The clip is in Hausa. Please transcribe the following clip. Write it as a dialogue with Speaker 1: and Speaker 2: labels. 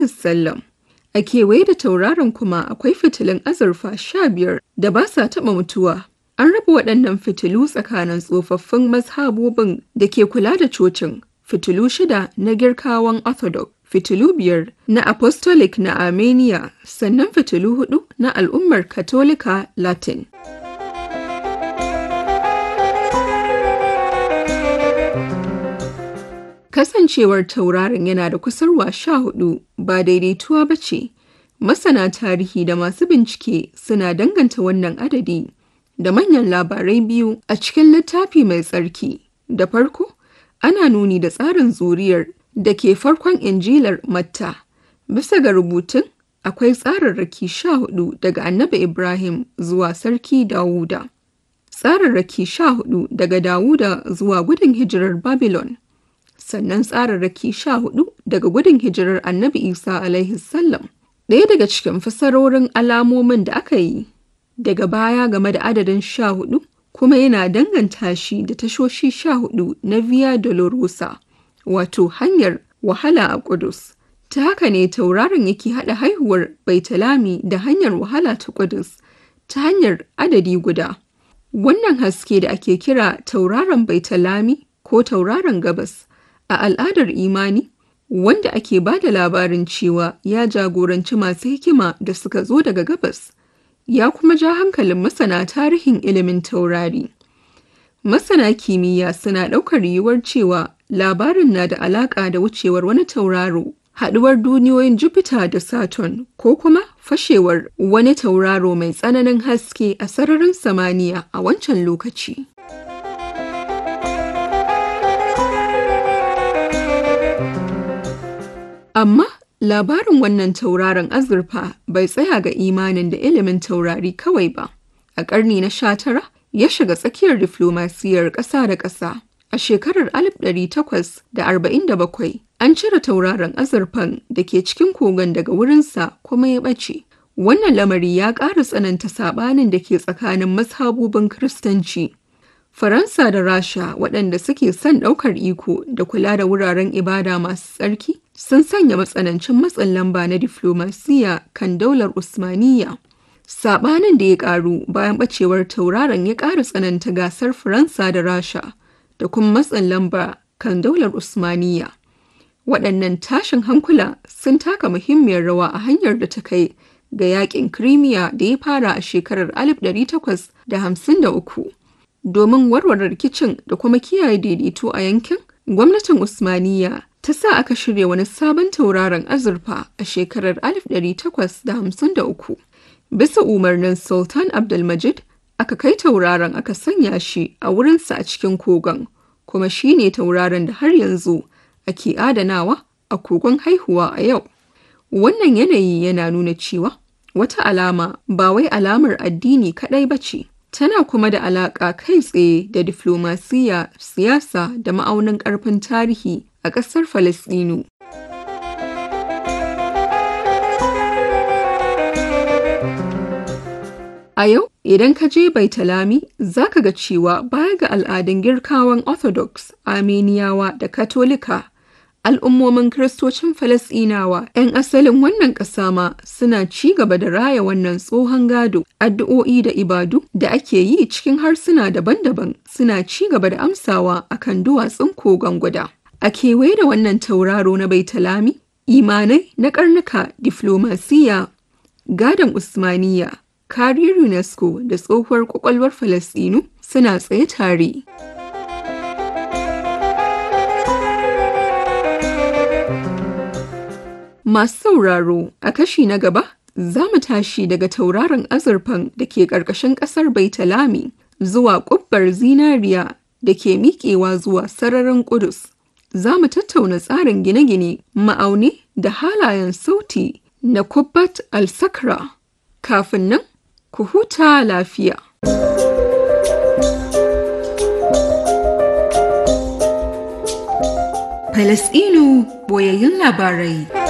Speaker 1: sallam. A kewaye da tauraron kuma akwai fitilun azurfa sha biyar da ba sa taɓa mutuwa. An raba waɗannan fitilu tsakanin tsofaffin mazhabobin da ke kula da cocin, fitilu shida na girkawan Orthodox, fitilu biyar na Apostolic na Armenia, sannan fitilu hudu na al'ummar Katolika Latin. Kasancewar tauraron yana da kusurwa sha hudu ba daidaituwa ba ce. Masana tarihi da masu bincike suna danganta wannan adadi da manyan labarai biyu a cikin littafi mai tsarki. Da farko, ana nuni da tsarin zuriyar da ke farkon injilar Matta. Bisa ga rubutun, akwai tsararraki sha hudu daga Annabi Ibrahim zuwa Sarki Dawuda. Tsararraki sha hudu daga Dawuda zuwa gudun hijirar Babylon. Sannan tsararraki sha hudu daga gudun hijirar Annabi Isa alaihi sallam. Ɗaya daga cikin fasarorin alamomin da aka yi daga baya game da adadin sha hudu kuma yana danganta shi da tashoshi sha hudu na Via Dolorosa, wato hanyar wahala a Kudus. Ta haka ne tauraron yake haɗa haihuwar Baitalami da hanyar wahala ta Kudus ta hanyar adadi guda. Wannan haske da ake kira tauraron Baitalami ko tauraron gabas a al'adar imani wanda ake ba da labarin cewa ya jagoranci masu hikima da suka zo daga gabas ya kuma ja hankalin masana tarihin ilimin taurari. Masana kimiyya suna ɗaukar yiwuwar cewa labarin na da alaƙa da wucewar wani tauraro, haɗuwar duniyoyin Jupiter da Saturn ko kuma fashewar wani tauraro mai tsananin haske a sararin samaniya a wancan lokaci. Amma labarin wannan tauraron azurfa bai tsaya ga imanin da ilimin taurari kawai ba. A ƙarni na sha tara ya shiga tsakiyar diflomasiyar ƙasa da ƙasa. A shekarar 1847 an cire tauraron azurfan da ke cikin kogon daga wurinsa kuma ya ɓace. Wannan lamari ya ƙara tsananta saɓanin da ke tsakanin mazhabobin Kiristanci. Faransa da Rasha waɗanda suke son ɗaukar iko da kula da wuraren ibada masu tsarki sun sanya matsanancin matsin lamba na diflomasiya kan daular Usmaniyya. Saɓanin da ya ƙaru bayan ɓacewar tauraron ya ƙara tsananta gasar Faransa da Rasha da kuma matsin lamba kan daular Usmaniyya. Waɗannan tashin hankula sun taka muhimmiyar rawa a hanyar da ta kai ga yaƙin Crimea da ya fara a shekarar 1853. Domin warware rikicin da kuma kiyaye daidaito a yankin, gwamnatin Usmaniyya ta sa aka shirya wani sabon tauraron azurfa a shekarar 1853. Bisa umarnin Sultan Abdulmajid, aka kai tauraron aka sanya shi a wurinsa a cikin kogon, kuma shi ne tauraron da har yanzu ake adanawa a kogon haihuwa a yau. Wannan yanayi yana nuna cewa wata alama ba wai alamar addini kaɗai ba ce. tana kuma da alaƙa kai tsaye da diflomasiyya, siyasa da ma'aunin ƙarfin tarihi a ƙasar Falasɗinu. A yau, idan ka je Baitalami, za ka ga cewa baya ga al'adun girkawan Orthodox, Armeniyawa da Katolika, al'ummomin Kiristocin Falasɗinawa 'yan asalin wannan ƙasa ma suna ci gaba da raya wannan tsohon gado, addu'o'i da ibadu da ake yi cikin harsuna daban-daban suna ci gaba da amsawa akan duwatsun kogon guda. A kewaye da wannan tauraro na Baitalami, imanai na karnuka diflomasiya, gadon Usmaniya, kariyar UNESCO da tsohuwar kwakwalwar Falasɗinu suna tsaye tare. Masu sauraro a kashi na gaba za mu tashi daga tauraron azurfan da ke ƙarƙashin ƙasar Baitalami zuwa ƙubbar zinariya da ke miƙewa zuwa sararin Ƙudus. Za mu tattauna tsarin gine-gine, ma'auni da halayen sauti na Kubbat al-Sakra. Kafin nan, ku huta lafiya. Falasɗinu boyayyun labarai.